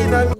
na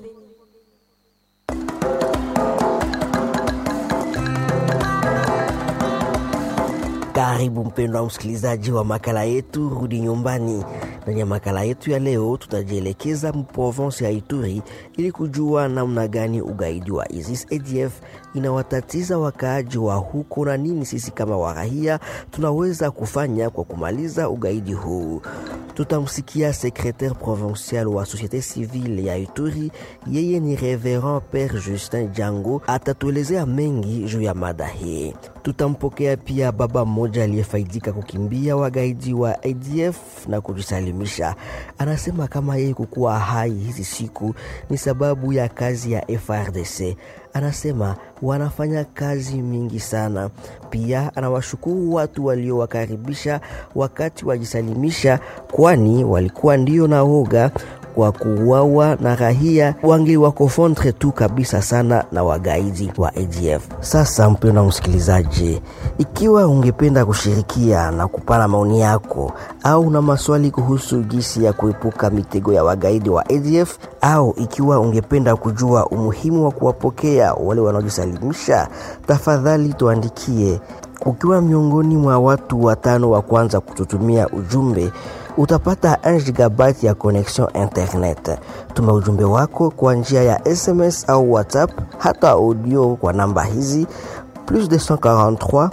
Karibu mpendwa msikilizaji wa makala yetu Rudi Nyumbani. Ndani ya makala yetu ya leo, tutajielekeza mprovensi ya Ituri ili kujua namna gani ugaidi wa ISIS ADF inawatatiza wakaaji wa huko na nini sisi kama warahia tunaweza kufanya kwa kumaliza ugaidi huu. Tutamsikia secretaire provincial wa societe civile ya Ituri, yeye ni Reverend Père Justin Jango, atatuelezea mengi juu ya mada hii. Tutampokea pia baba mmoja aliyefaidika kukimbia wagaidi wa ADF na kujisalimisha. Anasema kama yeye kukuwa hai hizi siku ni sababu ya kazi ya FRDC. Anasema wanafanya kazi mingi sana. Pia anawashukuru watu waliowakaribisha wakati wajisalimisha, kwani walikuwa ndio na woga wa kuuawa na rahia wangeliwakofondre tu kabisa sana na wagaidi wa ADF. Sasa mpendwa msikilizaji, ikiwa ungependa kushirikia na kupana maoni yako au na maswali kuhusu jinsi ya kuepuka mitego ya wagaidi wa ADF au ikiwa ungependa kujua umuhimu wa kuwapokea wale wanaojisalimisha, tafadhali tuandikie. Ukiwa miongoni mwa watu watano wa kwanza kututumia ujumbe utapata 1 gigabyte ya connection internet. Tuma ujumbe wako kwa njia ya SMS au WhatsApp, hata audio kwa namba hizi plus 243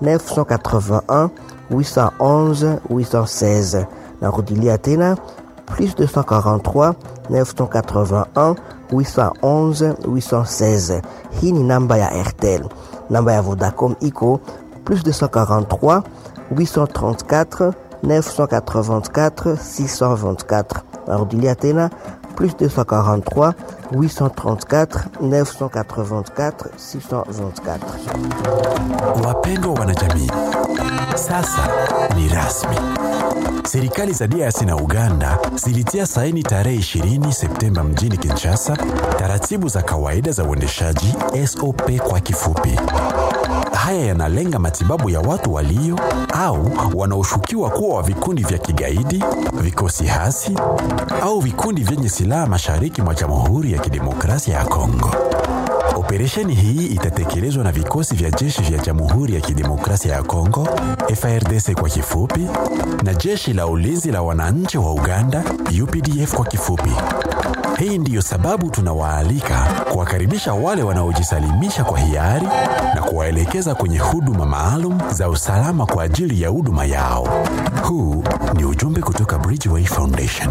981 811 816. Narudilia tena plus 243 981 811 816. Hii ni namba ya Airtel. Namba ya Vodacom iko plus 243 834 984 624. Narudilia tena plus 243 834 984 624. Wapendwa wanajamii, sasa ni rasmi. Serikali za DRC na Uganda zilitia saini tarehe 20 Septemba mjini Kinshasa taratibu za kawaida za uendeshaji SOP kwa kifupi. Haya yanalenga matibabu ya watu walio au wanaoshukiwa kuwa wa vikundi vya kigaidi, vikosi hasi au vikundi vyenye silaha mashariki mwa Jamhuri ya Kidemokrasia ya Kongo. Operesheni hii itatekelezwa na vikosi vya jeshi vya Jamhuri ya Kidemokrasia ya Kongo, FARDC kwa kifupi, na jeshi la ulinzi la wananchi wa Uganda, UPDF kwa kifupi. Hii ndiyo sababu tunawaalika kuwakaribisha wale wanaojisalimisha kwa hiari na kuwaelekeza kwenye huduma maalum za usalama kwa ajili ya huduma yao. Huu ni ujumbe kutoka Bridgeway Foundation.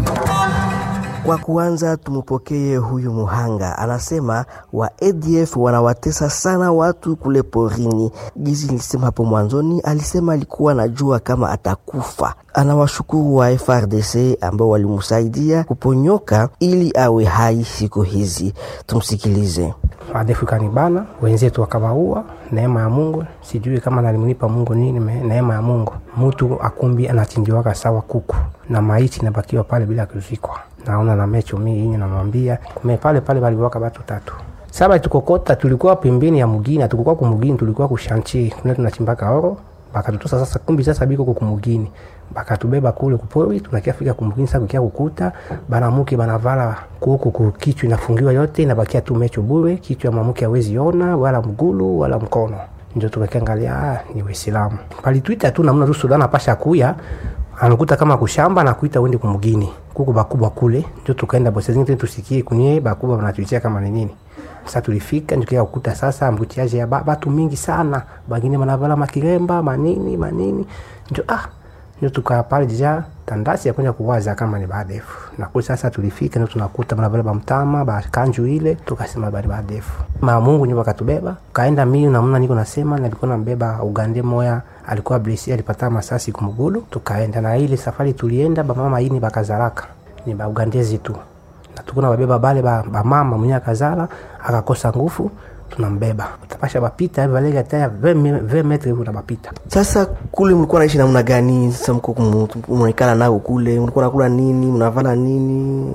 Kwa kuanza tumpokee huyu muhanga, anasema wa ADF wanawatesa sana watu kule porini. Jizi nilisema hapo mwanzoni, alisema alikuwa anajua kama atakufa. Anawashukuru wa FRDC ambao walimsaidia kuponyoka ili awe hai siku hizi. Tumsikilize. Adefu kanibana wenzetu wakawaua. Neema ya Mungu, sijui kama nalimlipa Mungu nini. me- Neema ya Mungu, mtu akumbi anachinjiwaka sawa kuku na maiti nabakiwa pale bila kuzikwa. Naona na mecho mii inyi namwambia kume pale pale baliwaka batu tatu saba tukokota, tulikuwa pembeni ya mugini, hatukukuwa kumugini, tulikuwa kushanchi kule tunachimbaka oro bakatutosa sasa kumbi sasa biko kukumugini bakatubeba kule kupori tunakia fika kumugini sasa kukia kukuta banamuke banavala kuku kukichwa inafungiwa yote inabakia tu mecho bure kichwa mamuke hawezi ona wala mgulu wala mkono ndio tukakiangalia ah, ni Waislamu palituita tu namna tu Sudan pasha kuya anakuta kama kushamba na kuita uende kumugini kuku bakubwa kule ndio tukaenda bosi zingine tusikie kunye bakubwa wanatuitia kama ni nini sasa tulifika ndio kukuta sasa mbutiaje ya ba- batu mingi sana bangine banavala makiremba manini manini ndio ah ndio tukaa pale jija tandasi ya kwenda kuwaza kama ni badefu na kwa sasa tulifika ndio tunakuta banavala bamtama bakanju ile tukasema bali badefu ma Mungu ndio wakatubeba kaenda mimi na mna niko nasema nilikuwa nambeba ugande moya alikuwa blesi alipata masasi kumugulu tukaenda na ile safari tulienda bamama ini bakazaraka ni baugandezi tu na tukuna babeba bale ba, ba mama mwenye akazala akakosa nguvu tunambeba utapasha bapita hivi valega taya 20 metre hivi unabapita Sasa kule mlikuwa naishi namna gani? Sasa mko kumu- mnaikala nao kule, mlikuwa nakula nini? Mnavala nini?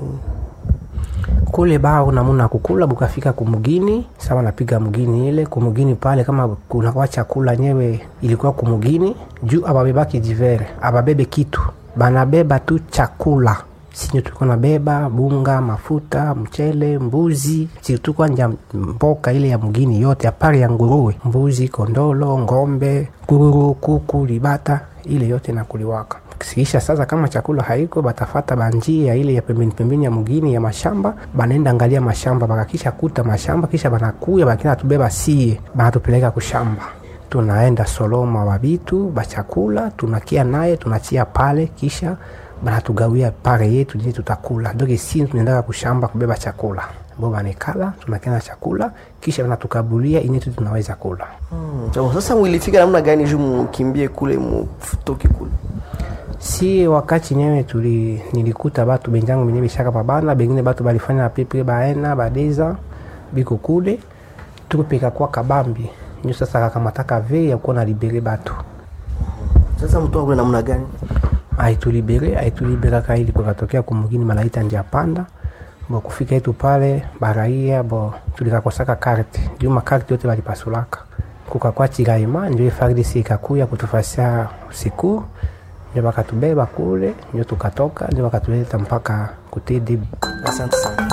kule bao namuna kukula bukafika kumugini sawa napiga mugini ile kumugini pale kama kunakuwa chakula nyewe ilikuwa kumugini juu ababebaki jivere ababebe kitu banabeba tu chakula sinyo tulikuwa nabeba bunga mafuta mchele mbuzi sirtu kwanja mboka ile ya mgini yote apari ya nguruwe mbuzi kondolo ngombe kururu kuku libata ile yote nakuliwaka kisha sasa kama chakula haiko batafata banjia ile ya pembeni pembeni ya mugini ya mashamba banaenda angalia mashamba bakakisha kuta mashamba kisha banakuya bakina tubeba sie banatupeleka kushamba tunaenda soloma wabitu bachakula tunakia naye tunachia pale kisha banatugawia pare yetu je tutakula doke si tunaendaka kushamba kubeba chakula bo banekala tunakena chakula kisha banatukabulia inetu tunaweza kula Hmm. Sasa mwilifika namna gani juu mkimbie kule mutoke kule? si wakati nyewe tuli nilikuta batu benjangu benye bishaka pabana bengine batu balifanya pepre baena badeza biko kule tukupika kwa kabambi nyo sasa kakamataka ve ya kuwa na libere batu Sasa mtoka kule namna gani? aitulibere aituliberaka ili kukatokea kumugini malaita ndia panda bo kufika yetu pale baraia bo tulikakosaka karte juu makarte yote balipasulaka kukakwa chiraima njo FARDC ikakuya kutufasia siku njo bakatubeba kule njo tukatoka njo bakatuleta mpaka kutidi Asante sana.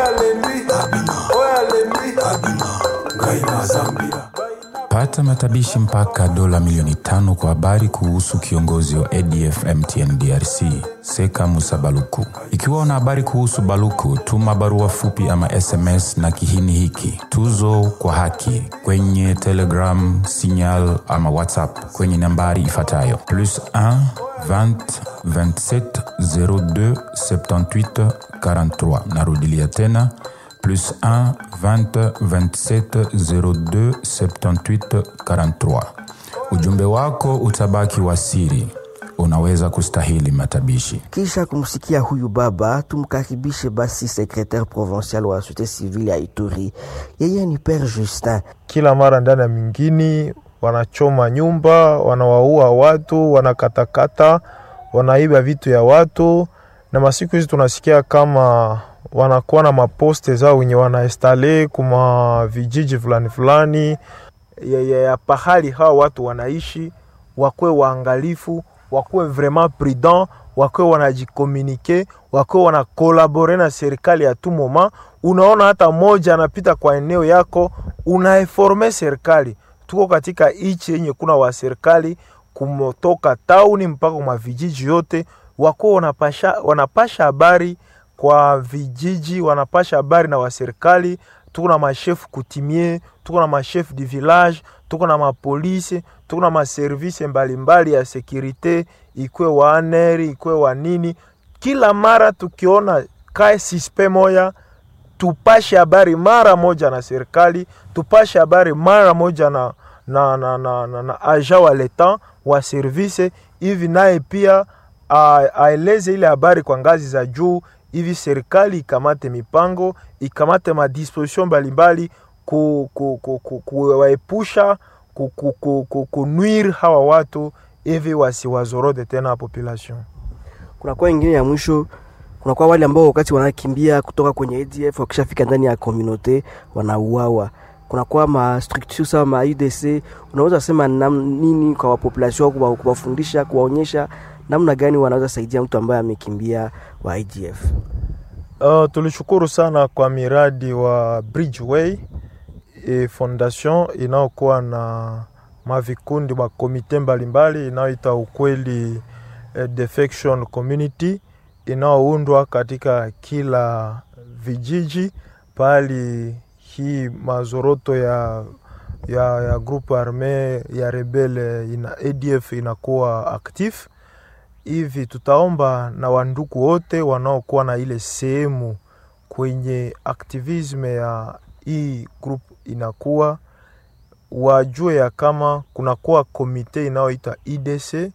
Pata matabishi mpaka dola milioni tano kwa habari kuhusu kiongozi wa ADF MTN DRC Seka Musa Baluku. Ikiwa una habari kuhusu Baluku, tuma barua fupi ama SMS na kihini hiki tuzo kwa haki kwenye Telegram, Signal ama WhatsApp kwenye nambari ifuatayo plus 1 20 27 02 78 43. Narudilia tena plus 1 20 27 02 78 43. Ujumbe wako utabaki wa siri, unaweza kustahili matabishi. Kisha kumsikia huyu baba, tumkaribishe basi secretaire provincial wa societe civile ya Ituri. Yeye ni Père Justin. kila mara ndani ya mingini wanachoma nyumba, wanawaua watu, wanakatakata, wanaiba vitu ya watu, na masiku hizi tunasikia kama wanakuwa na maposte zao wenye wanaestale kuma vijiji fulani fulani ya, ya, ya pahali hawa watu wanaishi, wakuwe waangalifu, wakuwe vraiment prudent, wakuwe wanajikomunike, wakuwe wanakolabore na serikali ya tout moment. Unaona hata moja anapita kwa eneo yako, unaeforme serikali. Tuko katika ichi yenye kuna wa serikali kumotoka tauni mpaka kwa vijiji yote, wakuwe wanapasha, wanapasha habari kwa vijiji, wanapasha habari na waserikali. Tuko na mashefu kutimie, tuko na mashefu du village, tuko na mapolisi, tuko na maservise mbalimbali ya sekurite, ikwe wa aneri, ikwe wa nini. Kila mara tukiona kae sispe moya tupashe habari mara moja na serikali, tupashe habari mara moja na, na, na, na, na, na aja wa leta wa service hivi, naye pia a- aeleze ile habari kwa ngazi za juu hivi, serikali ikamate mipango, ikamate madisposition mbalimbali ku, ku, ku, ku, kuwaepusha ku, ku, ku, ku, kunwir hawa watu hivi wasiwazorode tena population. Kunakuwa ingine ya mwisho, kunakuwa wale ambao wakati wanakimbia kutoka kwenye ADF wakishafika ndani ya communauté wanauawa. Kunakuwa ma structure sawa ma UDC, unaweza sema nam, nini kwa wapopulation kuwa, kuwafundisha kuwaonyesha namna gani wanaweza saidia mtu ambaye amekimbia wa ADF? Uh, tulishukuru sana kwa miradi wa Bridgeway e fondation inayokuwa na mavikundi makomite mbalimbali inayoita ukweli eh, defection community inayoundwa katika kila vijiji pali hii mazoroto ya ya, ya groupe arme ya rebele ina ADF inakuwa actif hivi tutaomba na wandugu wote wanaokuwa na ile sehemu kwenye aktivisme ya hii group inakuwa wajue ya kama kunakuwa komite inayoita IDC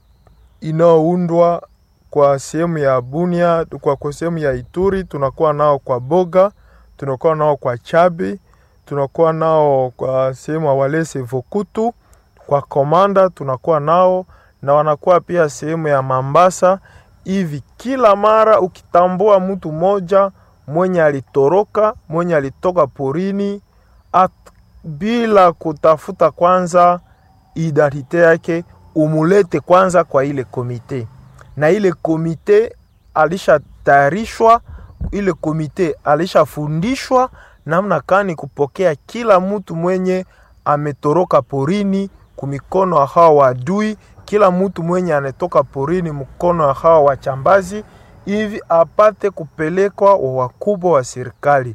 inayoundwa kwa sehemu ya Bunia, kwa kwa sehemu ya Ituri, tunakuwa nao kwa Boga, tunakuwa nao kwa Chabi, tunakuwa nao kwa sehemu ya Walese Vokutu, kwa Komanda tunakuwa nao na wanakuwa pia sehemu ya Mambasa. Hivi kila mara ukitambua mtu mmoja mwenye alitoroka, mwenye alitoka porini at, bila kutafuta kwanza identite yake, umulete kwanza kwa ile komite, na ile komite alishatayarishwa, ile komite alishafundishwa namna kani kupokea kila mtu mwenye ametoroka porini kumikono ya hawa waadui, kila mtu mwenye anatoka porini mkono ya hawa wachambazi, hivi apate kupelekwa wa wakubwa wa serikali.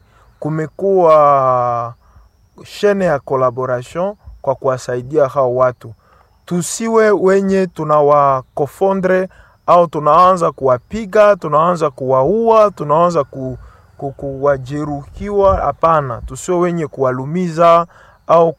Kumekuwa shene ya collaboration kwa kuwasaidia hao watu, tusiwe wenye tunawakofondre au tunaanza kuwapiga, tunaanza kuwaua, tunaanza ku, ku, kuwajeruhiwa. Hapana, tusiwe wenye kuwalumiza au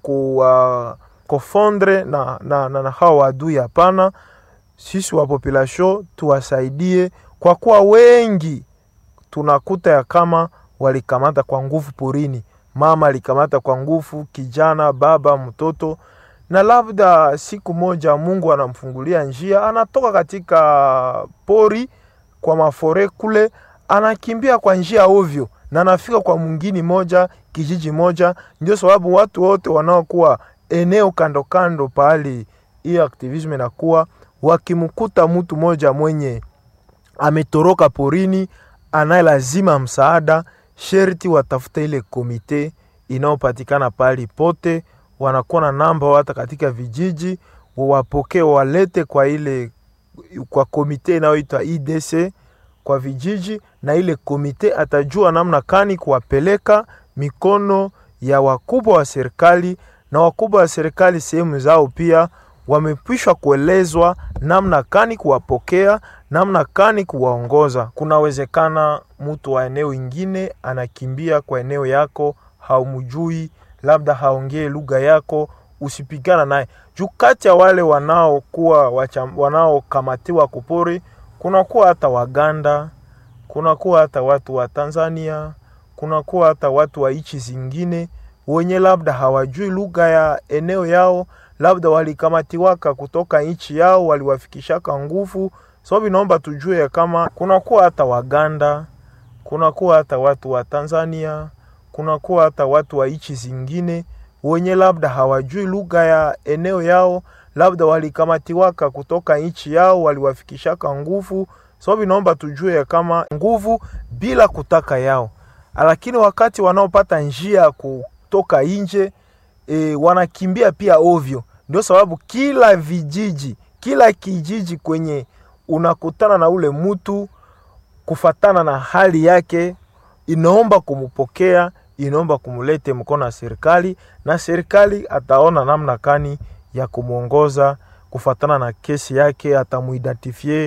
kuwakofondre na, na, na, na hao wadui. Hapana, sisi wa population tuwasaidie, kwa kuwa wengi tunakuta ya kama walikamata kwa nguvu porini. Mama alikamata kwa nguvu kijana, baba, mtoto, na labda siku moja Mungu anamfungulia njia, anatoka katika pori kwa mafore kule, anakimbia kwa njia ovyo na anafika kwa mwingine moja kijiji moja. Ndio sababu watu wote wanaokuwa eneo kando kando pahali hiyo aktivism inakuwa, wakimkuta mtu moja mwenye ametoroka porini anaye lazima msaada, sherti watafute ile komite inayopatikana pahali pote, wanakuwa na namba hata katika vijiji, wawapokee walete kwa ile kwa komite inayoitwa IDC kwa vijiji, na ile komite atajua namna kani kuwapeleka mikono ya wakubwa wa serikali, na wakubwa wa serikali sehemu zao pia wamepishwa kuelezwa namna kani kuwapokea, namna kani kuwaongoza. Kunawezekana mtu wa eneo ingine anakimbia kwa eneo yako, haumjui, labda haongee lugha yako, usipigana naye juu. Kati ya wale wanaokuwa wanaokamatiwa kupori, kunakuwa hata Waganda, kunakuwa hata watu wa Tanzania, kunakuwa hata watu wa nchi zingine wenye labda hawajui lugha ya eneo yao labda walikamatiwaka kutoka nchi yao, waliwafikishaka nguvu. Sababu so, inaomba tujue kama kunakuwa hata Waganda, kunakuwa hata watu wa Tanzania, kunakuwa hata watu wa nchi zingine wenye labda hawajui lugha ya eneo yao, labda walikamatiwaka kutoka nchi yao, waliwafikishaka nguvu. Sababu so, inaomba tujue kama nguvu bila kutaka yao, lakini wakati wanaopata njia ya kutoka nje E, wanakimbia pia ovyo. Ndio sababu kila vijiji, kila kijiji kwenye unakutana na ule mtu, kufatana na hali yake, inaomba kumupokea, inaomba kumulete mkono wa serikali, na serikali ataona namna kani ya kumwongoza kufatana na kesi yake, atamuidentifie,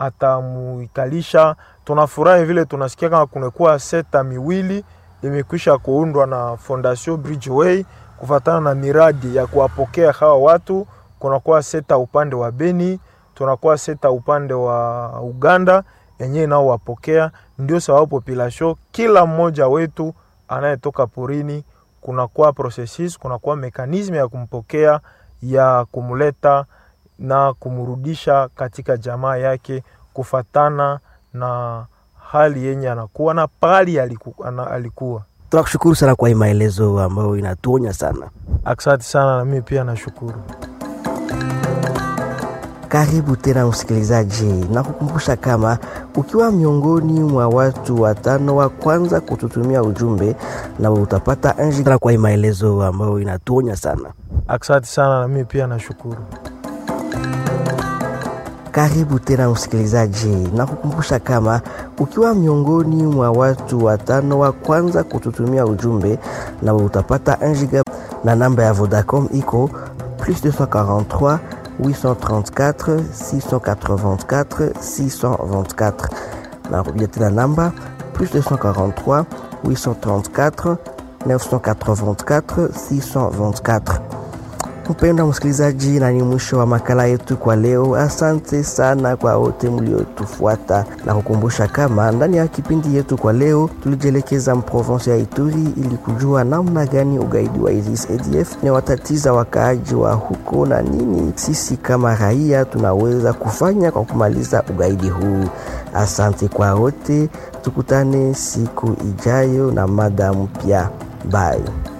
atamuikalisha. Tunafurahi vile tunasikia kama kunakuwa seta miwili imekwisha kuundwa na Fondation Bridgeway kufatana na miradi ya kuwapokea hawa watu. Kunakuwa seta upande wa Beni, tunakuwa seta upande wa Uganda yenyewe nao wapokea. Ndio sababu population, kila mmoja wetu anayetoka porini, kunakuwa processes, kunakuwa mekanisme ya kumpokea, ya kumleta na kumrudisha katika jamaa yake kufatana na hali yenye anakuwa na pali aliku, ana, alikuwa Tunakushukuru sana kwa hii maelezo ambayo inatuonya sana. Asante sana, na mimi pia nashukuru. Karibu tena msikilizaji, na kukumbusha kama ukiwa miongoni mwa watu watano wa kwanza kututumia ujumbe, na utapata anji kwa hii maelezo ambayo inatuonya sana. Asante sana, na mimi pia nashukuru. Karibu tena msikilizaji, na kukumbusha kama ukiwa miongoni mwa watu watano wa kwanza kututumia ujumbe, na utapata 1 giga na namba ya Vodacom iko plus 243 834 684 624. Narudia tena namba plus 243 834 984 624. Mpendwa msikilizaji, na ni mwisho wa makala yetu kwa leo. Asante sana kwa wote mliotufuata na kukumbusha kama ndani ya kipindi yetu kwa leo tulijielekeza mprovinsi ya Ituri ili kujua namna gani ugaidi wa ISIS ADF ni watatiza wakaaji wa huko na nini sisi kama raia tunaweza kufanya kwa kumaliza ugaidi huu. Asante kwa wote, tukutane siku ijayo na mada mpya. Bye.